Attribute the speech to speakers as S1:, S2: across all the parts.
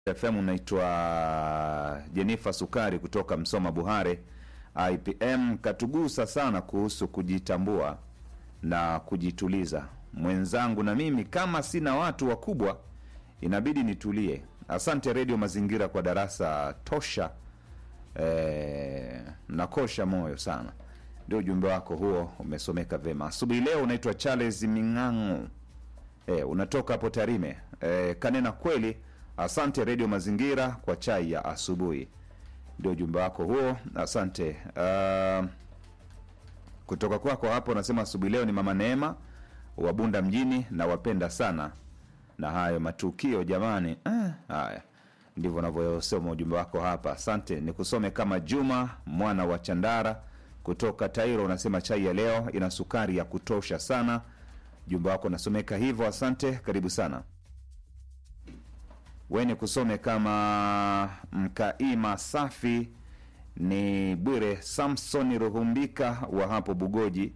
S1: FM unaitwa Jenifa Sukari kutoka Msoma Buhare. IPM katugusa sana kuhusu kujitambua na kujituliza. Mwenzangu na mimi kama sina watu wakubwa inabidi nitulie. Asante Redio Mazingira kwa darasa tosha. E, nakosha moyo sana. Ndio ujumbe wako huo, umesomeka vema asubuhi leo. Unaitwa Charles Ming'ang'o, e, unatoka hapo Tarime. E, kanena kweli. Asante Redio Mazingira kwa chai ya asubuhi. Ndio ujumbe wako huo, asante. Uh, kutoka kwako hapo unasema asubuhi leo ni mama Neema wa Bunda mjini, na wapenda sana na hayo matukio jamani. Eh, haya ndivyo unavyosoma ujumbe wako hapa. Asante, nikusome kama Juma mwana wa Chandara kutoka Tairo, unasema chai ya leo ina sukari ya kutosha sana. Ujumbe wako unasomeka hivyo, asante, karibu sana. Weni kusome kama Mkaima Safi ni Bwire Samson Ruhumbika wa hapo Bugoji.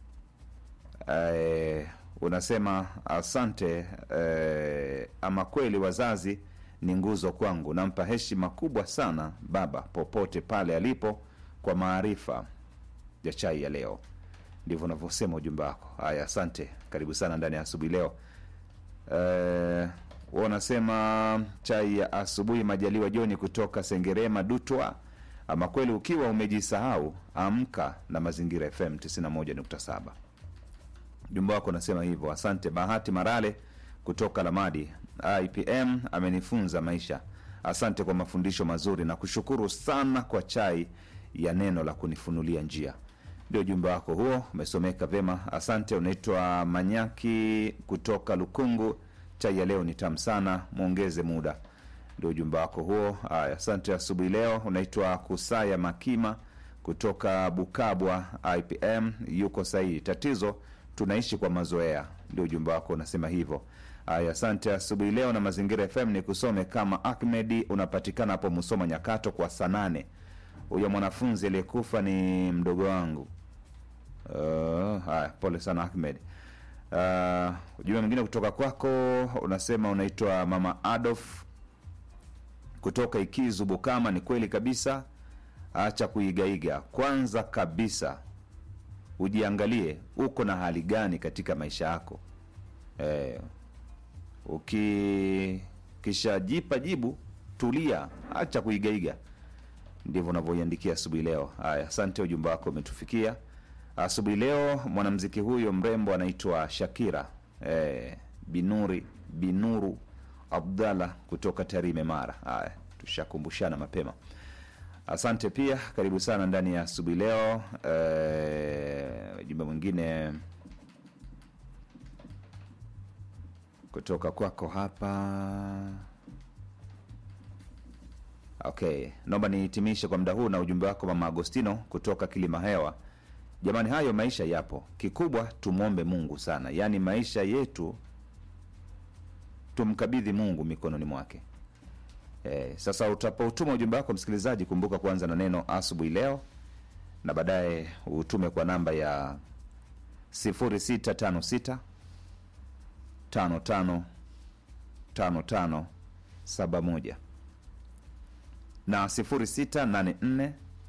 S1: Eh, unasema asante. Eh, ama kweli wazazi ni nguzo kwangu, nampa heshima kubwa sana baba popote pale alipo kwa maarifa ya chai ya leo. Ndivyo unavyosema ujumbe wako. Haya, asante, karibu sana ndani ya asubuhi leo. Eh, wanasema chai ya asubuhi. Majaliwa Joni kutoka Sengerema Dutwa. Ama kweli ukiwa umejisahau, amka na Mazingira FM 91.7. Jumba wako unasema hivyo. Asante. Bahati Marale kutoka Lamadi IPM amenifunza maisha. Asante kwa mafundisho mazuri na kushukuru sana kwa chai ya neno la kunifunulia njia. Ndio ujumbe wako huo, umesomeka vema. Asante. Unaitwa Manyaki kutoka Lukungu. Chai ya leo ni tamu sana, mwongeze muda. Ndio ujumbe wako huo. Haya, asante. Asubuhi leo unaitwa Kusaya Makima kutoka Bukabwa IPM, yuko sahihi. Tatizo tunaishi kwa mazoea. Ndio ujumbe wako unasema hivyo. Haya, asante. Asubuhi leo na Mazingira FM ni kusome kama Ahmedi, unapatikana hapo Musoma Nyakato kwa saa nane. Huyo mwanafunzi aliyekufa ni mdogo wangu. Uh, haya, pole sana Ahmed. Uh, ujumbe mwingine kutoka kwako unasema unaitwa mama Adolf kutoka Ikizu Bukama. Ni kweli kabisa, acha kuigaiga. Kwanza kabisa ujiangalie uko na hali gani katika maisha yako. Eh, ukishajipa jibu, tulia, acha kuigaiga. Ndivyo unavyoiandikia asubuhi leo. Haya, asante, ujumbe wako umetufikia asubuhi leo. Mwanamziki huyo mrembo anaitwa Shakira eh, Binuri Binuru Abdallah kutoka Tarime, Mara. Haya, tushakumbushana mapema. Asante pia, karibu sana ndani ya asubuhi leo. Eh, jumbe mwingine kutoka kwako hapa. Okay, naomba nihitimishe kwa muda huu na ujumbe wako mama Agostino kutoka Kilima Hewa. Jamani, hayo maisha yapo, kikubwa tumwombe Mungu sana, yaani maisha yetu tumkabidhi Mungu mikononi mwake. E, sasa utapotuma ujumbe wako msikilizaji, kumbuka kuanza na neno asubuhi leo, na baadaye utume kwa namba ya 0656 55 55 71 na 0684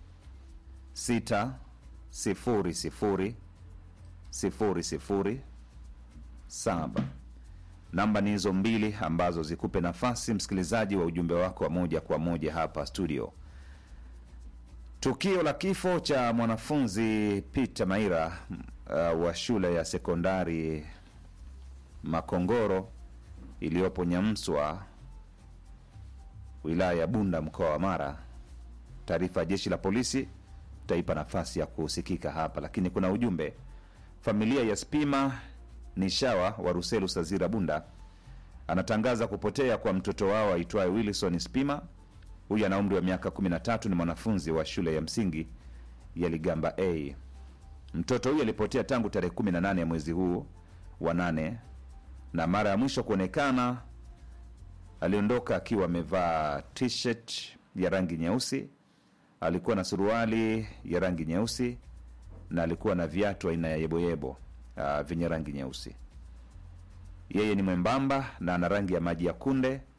S1: 6 sifuri sifuri sifuri sifuri saba. Namba ni hizo mbili ambazo zikupe nafasi msikilizaji wa ujumbe wako wa moja kwa moja hapa studio. Tukio la kifo cha mwanafunzi Peter Maira uh, wa shule ya sekondari Makongoro iliyopo Nyamswa wilaya ya Bunda mkoa wa Mara. Taarifa ya jeshi la polisi taipa nafasi ya kusikika hapa, lakini kuna ujumbe. Familia ya Spima ni shawa wa Ruselu Sazira Bunda anatangaza kupotea kwa mtoto wao aitwaye Wilson Spima. Huyu ana umri wa miaka 13, ni mwanafunzi wa shule ya msingi ya Ligamba A. Mtoto huyu alipotea tangu tarehe 18 ya mwezi huu wa nane, na mara ya mwisho kuonekana aliondoka akiwa amevaa t-shirt ya rangi nyeusi alikuwa na suruali ya rangi nyeusi na alikuwa na viatu aina ya yeboyebo uh, vyenye rangi nyeusi. Yeye ni mwembamba na ana rangi ya maji ya kunde